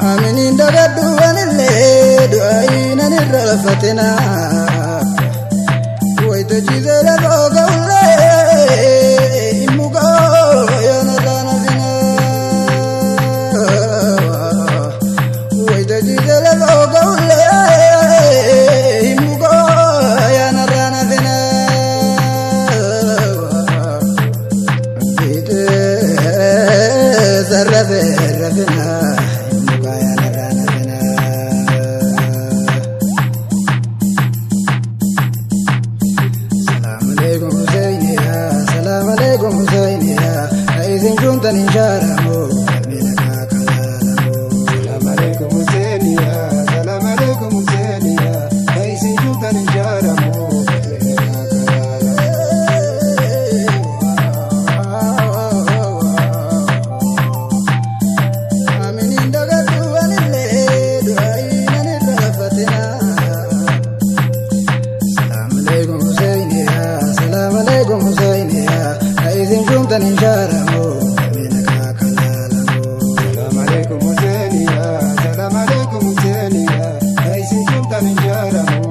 Aminiin dagadhu anillee du'aayi nan irra lafatina. Wayita jiisee lafoo ga'ullee immuqoo yoona laana fina. Wayita jiisee lafoo ga'ullee immuqoo yoona laana fina. Biitee sarrafee rafina. Immuqoo yoona laana fina. Salaam alaikum Husseiniya, salaam alaikum Husseiniya, isin juntan hin shaaramu, qalbiina kaa kalaalamu. Salam alaikum Husseiniya, salam alaikum Husseiniya, kaisin juntan injaramu, Aminiin dagadhu anillee du'aayi nan irra lafatina. Salaam alaikum Husseiniya, salaam alaikum Husseiniya, isin juntan hin shaaramu, qalbiina kaa kalaalamu. Salam alaikum Husseiniya, salam alaikum Husseiniya, kaisin juntan injaramu,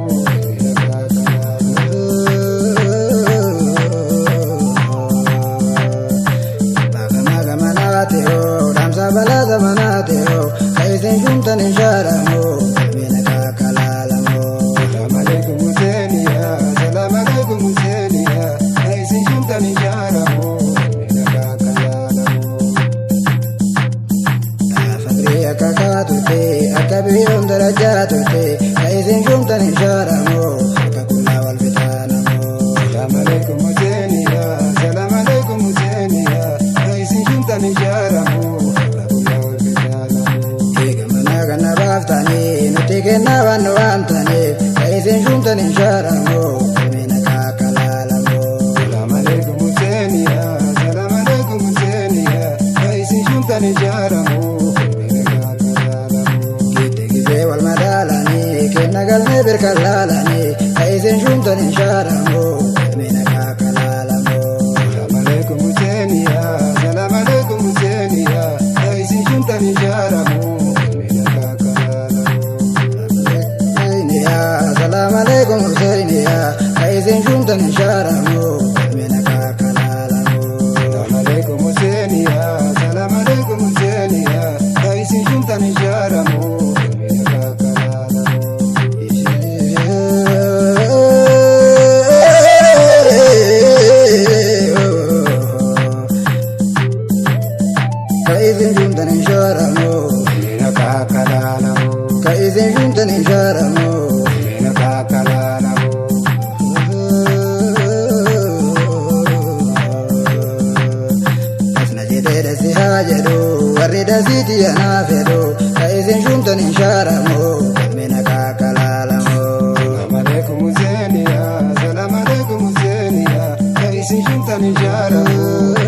Maga manate o, damsa balaza manate o, kaisin juntan insharamu, mina kakalalamu. Salam alaikum Husseiniya, salam alaikum Husseiniya, kaisin juntan injaramu, Fakri akka kaatute, akka biyyoon darajaa turte, kaisin juntan insharamu, akka kullaa wal bitaanamu. Salam alaikum Husseiniya, salam alaikum Husseiniya, kaisin juntan injaramu, Eega mana kana baaftanii, nuti kennaa waan nu waamtaniif, kaisin juntan insharamu, mina kakalalamu. Salam alaikum Husseiniya, salam alaikum Husseiniya, kaisin juntan injaramu, Giddii gisee wal madaalanii kenna galmee birkan laalanii kaisin juntan hin shaaramu mina kaakalaalamu. Salam alaikum Husseiniya, salam alaikum Husseiniya, kaisin juntan injaramu, Huseiniyaa salaam alaikum Huseiniyaa kaisin juntan hin shaaramu mina kaakalaalamu. Salam alaikum Husseiniya, salam alaikum Husseiniya, kaisin juntan injaramu, Kaisin juntan hin shaaramu Mina kakalalamu, kaisin juntan hin shaaramu. mina kakalalamu. Asna jedhee dhasi haa jedhu warri dhasiiti anaa fedhu ka isin shumtan hin shaaramu mina kaakalaalamu. Salam alaikum Husseiniya, salam alaikum Husseiniya, kaisin juntan injaramu.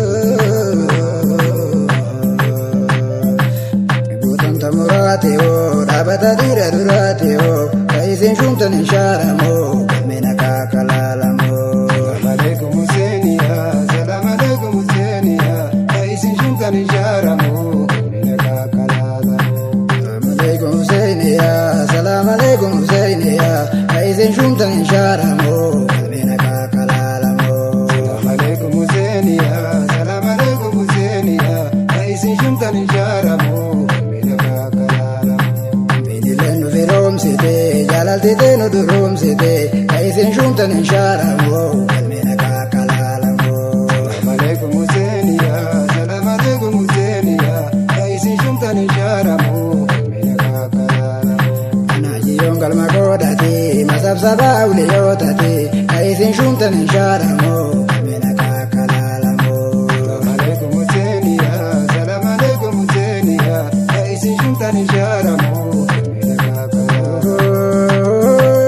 Guutamta muraate hoo dhaabata dhiira duraate hoo ka isin shumtan hin shaaramu mina kaakalaalamu. Salam alaikum Husseiniya, salam alaikum Husseiniya, kaisin juntan injaramu. Mina kakalalamu. Salaam alaikum Huseiniyaa salaam alaikum Huseiniyaa ka isin shumtan hin shaaramu mina kaakalaalamu. Salam alaikum Husseiniya, salam alaikum Husseiniya, kaisin juntan injaramu. Mina kakalalamu. Binileen nu firoomsite jaalaltite nu duroomsite ka isin shumtan hin shaaramu mina kaakalaalamu. Salam alaikum Husseiniya, salam alaikum Husseiniya, kaisin juntan injaramu. Mina kakalalamu. Anaajiyoon galma godhate masabsabaa uliyootati ka isin shumtan hin shaaramu mina kaakalaalamu. Salam alaikum Husseiniya, salam alaikum Husseiniya, kaisin juntan injaramu. Mina kakalalamu.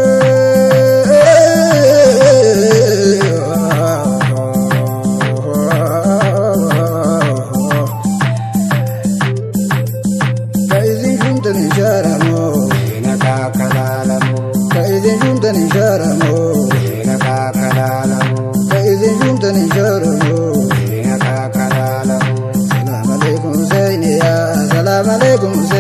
Kaisin shumtan hin shaaramu Mina kakalalamu. kaisin shumtan hin shaaramu Mina kakalalamu. kaisin shumtan hin shaaramu. Mina kakalalamu. Salaam alaikum Huseiniyaa salaam alaikum Huseiniyaa.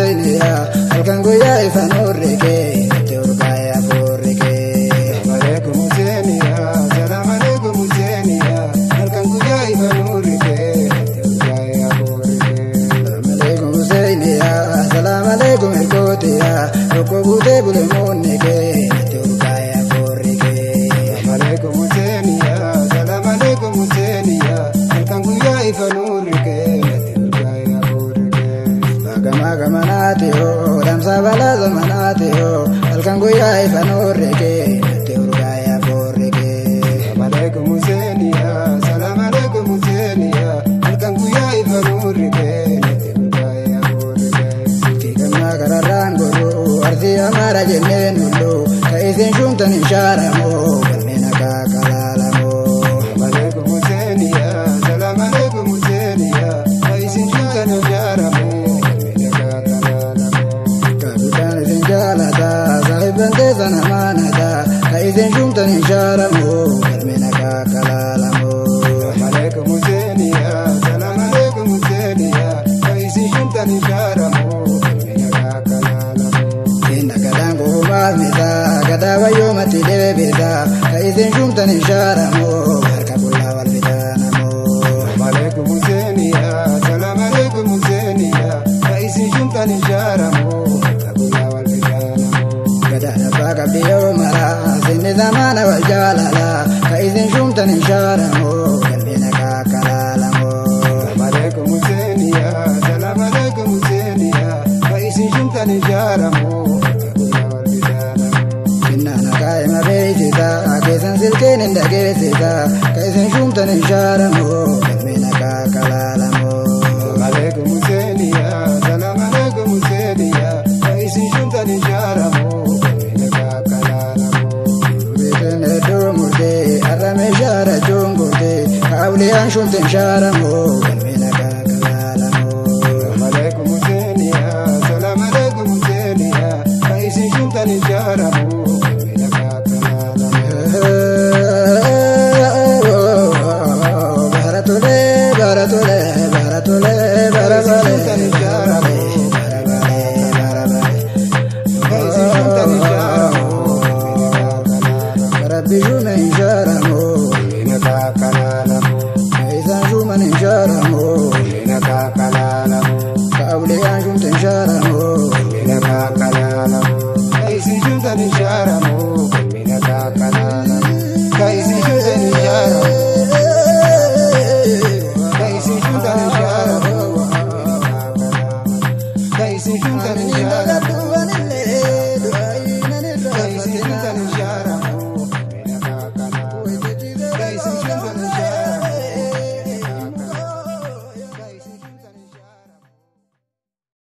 Huseiniyaa halkan guyyaa ifaan horrikee itti urgaa'ee afuurrikee. Alaikum Husseiniya, salam alaikum Husseiniya, halkan guyyaa ifa nuurrikee, urgaa'ee afuurrikee. Salaamaleekum Huseiniyaa salaamaleekum ergootiyaa tokko guutee bulemoonni kee itti urgaa'ee afuurrikee. Alaikum Husseiniya, salam alaikum Husseiniya, halkan guyyaa ifa nuurrikee, urgaa'ee afuurrikee. Gama gamanaati hoo damsa balaa zamanaati hoo halkan guyyaa ifaan horrikee itti urgaa'ee afuurrikee. Alaikum Husseiniya, salam alaikum Husseiniya, halkan guyyaa ifa nuurrikee, urgaa'ee afuurrikee. Kiikamna kararraan godhu arsii amaara jenneen hullu ka isin shumtan hin shaaramoo galmeen akka kalaalamoo. Alaikum Husseiniya, salam alaikum Husseiniya, isin shintan ijaaramu, miidhagaa kalaalamu. Kaabidhaan isin jaalata saahiban teessan amaanata ka isin shumtan hin shaaramoo galmeen akka kalaalamoo. Alaikum Husseiniya, salam alaikum Husseiniya, isin shintan ijaaramu, miidhagaa kalaalamu. Inna gadaan kuumaas misaa gadaa wayyoomatti deebisa ka isin shumtan hin shaaramoo harka qullaa wal fitaanamoo. Alaikum Husseiniya, salam alaikum Husseiniya, isin shintan ijaaramu, guyyaa wal fijaanamu. Gadaan abbaa qabdi yoo mara sinni zamaana wal jaalala ka isin shumtan hin shaaramoo galmeen akka kalaalamoo. Alaikum Husseiniya, salam alaikum Husseiniya, isin shintan ijaaramu, guyyaa wal fijaanamu. Innaan akaa'ima beeksisa keessan silkeen hin dhageessisa ka isin shumtan hin shaaramoo galmeen akka kalaalamoo. Alaikum Husseiniya, salam alaikum Husseiniya, isin shintan ijaaramu, miidhagaa kalaalamu. Beekan hedduu murtee har'a meeshaa rachuun gurtee ka awliyaan shumtin shaaramoo galmeen akka kalaalamoo. Alaikum Husseiniya, salam alaikum Husseiniya, isin shintan ijaaramu, miidhagaa kalaalamu. Baratole, baratole, baratole, baratole, baratole, Isin shintan ijaaramu, miidhagaa kalaalamu. Rabbi shume hin shaaramoo, Miidhagaa kalaalamu, isaan shuman hin shaaramoo, miidhagaa kalaalamu. ka awliyaan shumtin shaaramoo. Miidhagaa kalaalamu. Isin shintan ijaaramu, miidhagaa kalaalamu. Isin shintan ijaaramu. Isin shintan ijaaramu. Isin shintan ijaaramu.